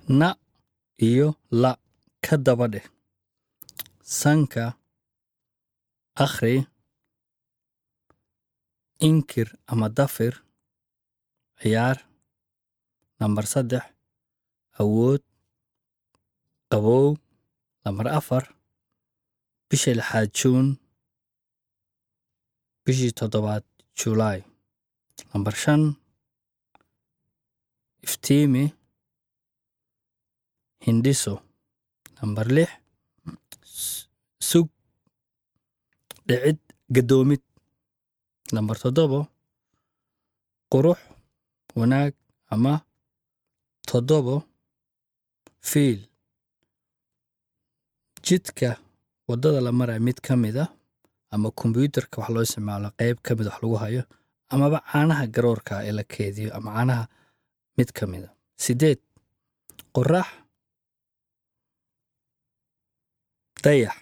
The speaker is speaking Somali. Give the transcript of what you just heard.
na iyo la ka daba dheh sanka akhri inkir ama dafir ciyaar nambar saddex awood qabow nambar afar bisha lixaad juun bishii toddobaad julaay nambar shan iftiimi hindhiso nambar lix sug dhicid gadoomid nambar toddobo qurux wanaag ama toddobo fiil jidka waddada la maraya mid ka mid a ama kombyuutarka wax loo isticmaalo qayb ka mid wax lagu hayo amaba caanaha garoorka ee la keediyo ama caanaha mid ka mid a sideed qorax dayax